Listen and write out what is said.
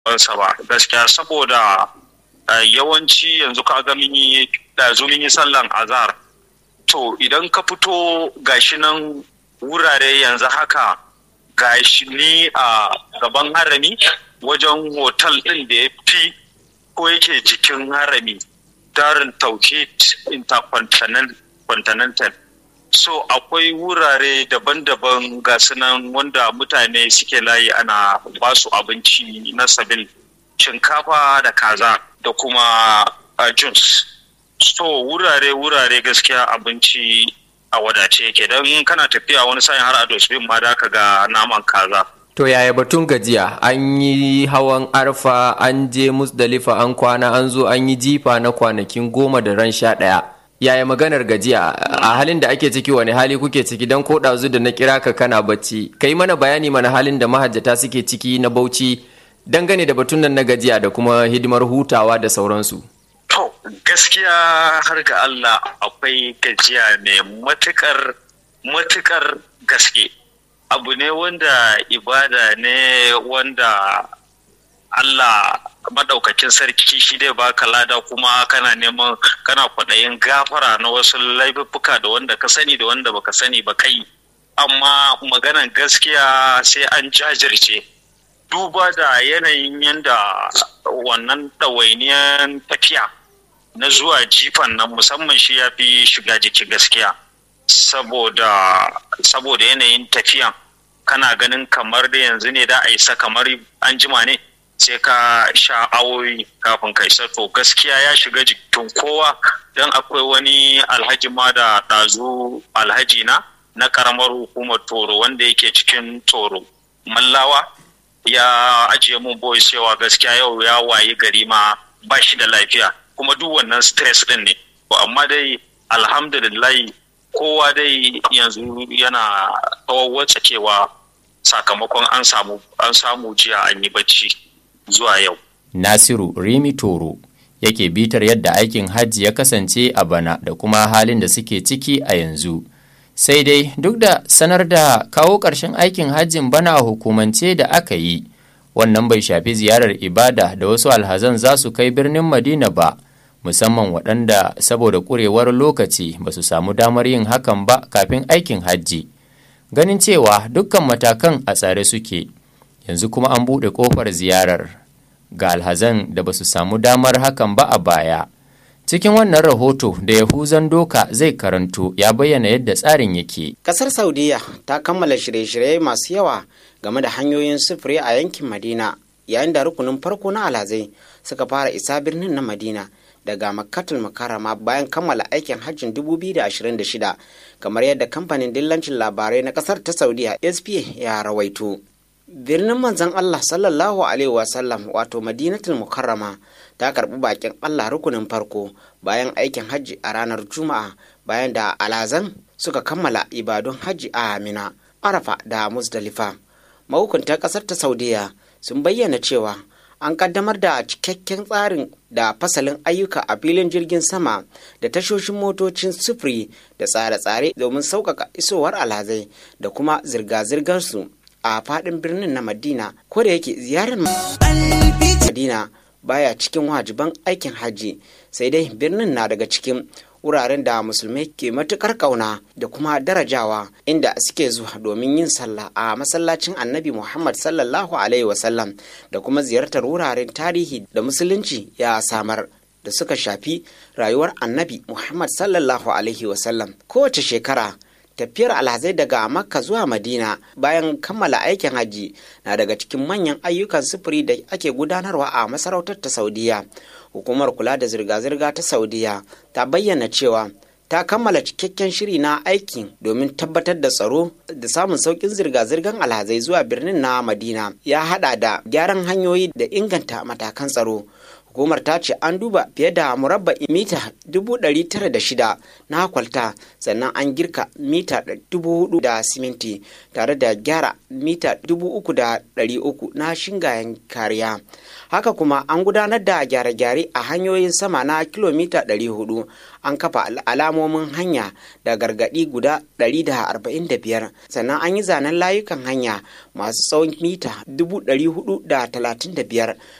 sa ba gaskiya saboda yawanci yanzu ka ga mun yi ɗazu mun yi sallan azhar to idan ka fito gashi nan wurare yanzu haka gashi ni a gaban harami wajen hotel ɗin da ya fi ko yake jikin harami darin tauhid intercontinental so akwai wurare daban-daban ga nan wanda mutane suke layi ana basu abinci na sabil shinkafa da kaza da kuma juice so wurare-wurare gaskiya abinci a wadace yake don kana tafiya wani sa'in har a dosbin ma da ka ga naman kaza To yaya batun gajiya an yi hawan arfa an je musdalifa an kwana an zo an yi jifa na kwanakin goma da ran sha ɗaya. Yaya maganar gajiya a halin da ake ciki wani hali kuke ciki don ko ɗazu da na kira ka kana bacci. Ka yi mana bayani mana halin da mahajjata suke ciki na bauchi dangane da batun nan na gajiya da kuma hidimar hutawa da sauransu. To gaskiya har ga Allah akwai gajiya mai matukar matukar gaske. abu ne wanda ibada ne wanda Allah madaukakin sarki shi dai baka lada kuma kana neman kana kwaɗayin gafara na wasu laifuffuka da wanda ka sani da wanda baka sani ba kai amma maganan gaskiya sai an jajirce duba da yanayin yadda wannan ɗawainiyan tafiya na zuwa jifan nan musamman shi ya fi shiga jiki gaskiya saboda saboda yanayin tafiyan kana ganin kamar da yanzu ne da a isa kamar an jima ne sai ka sha awoyi kafin ka isa to gaskiya ya shiga jikin kowa don akwai wani alhaji ma da ɗazu alhaji na na karamar hukumar toro wanda yake cikin toro mallawa ya ajiye mun boy cewa gaskiya yau ya wayi gari ma ba shi da lafiya kuma duk wannan stress din ne amma dai alhamdulillah kowa dai yanzu yana cewa sakamakon an samu an samu jiya an yi bacci zuwa yau. Nasiru Rimi Toro yake bitar yadda aikin hajji ya kasance a bana da kuma halin da suke ciki a yanzu. Sai dai duk da sanar da kawo ƙarshen aikin hajjin bana a hukumance da aka yi, wannan bai shafi ziyarar ibada da wasu alhazan za su kai birnin Madina ba. musamman waɗanda saboda ƙurewar lokaci ba su samu damar yin hakan ba kafin aikin hajji ganin cewa dukkan matakan a tsare suke yanzu kuma an buɗe ƙofar ziyarar ga alhazan da ba su samu damar hakan ba a baya cikin wannan rahoto da yahuzan doka zai karanto ya bayyana yadda tsarin yake ƙasar saudiya ta kammala shirye-shirye masu yawa game da hanyoyin sufuri a yankin madina yayin da rukunin farko na alhazai suka fara isa birnin na madina daga makkatul makarama bayan kammala aikin hajjin 2026 kamar yadda kamfanin dillancin labarai na kasar ta saudiya spa ya rawaito birnin manzon allah sallallahu alaihi wasallam wato madinatul mukarrama ta karbi bakin allah rukunin farko bayan aikin hajji a ranar juma'a bayan da alazan suka kammala ibadun hajji a amina arafa da musdalifa mahukuntan kasar ta saudiya sun bayyana cewa an kaddamar da cikakken tsarin da fasalin ayyuka a filin jirgin sama da tashoshin motocin sufuri da tsare-tsare domin sauƙaƙa isowar alhazai da kuma zirga-zirgarsu a faɗin birnin na madina ko da yake ziyarar madina baya cikin wajiban aikin hajji sai dai birnin na daga cikin wuraren da musulmai ke matukar kauna da kuma darajawa inda suke zuwa domin yin sallah a masallacin annabi muhammad sallallahu alaihi wasallam da kuma ziyartar wuraren tarihi da musulunci ya samar da suka shafi rayuwar annabi muhammad sallallahu alaihi wasallam kowace shekara tafiyar alhazai daga makka zuwa madina bayan kammala aikin hajji na daga cikin manyan ayyukan sufuri da ake gudanarwa a masarautar ta saudiya hukumar kula da zirga-zirga ta saudiya ta bayyana cewa ta kammala cikakken shiri na aikin domin tabbatar da tsaro da samun saukin zirga-zirgar alhazai zuwa birnin na madina ya hada da gyaran hanyoyi da inganta matakan tsaro hukumar ta ce an duba fiye da murabba mita 906 na kwalta sannan an girka mita 4,000 da siminti tare da gyara mita 3,300 na shingayen kariya haka kuma an gudanar da gyare-gyare a hanyoyin sama na kilomita 400 an kafa alamomin hanya da gargadi guda 145 sannan an yi zanen layukan hanya masu tsawon mita 435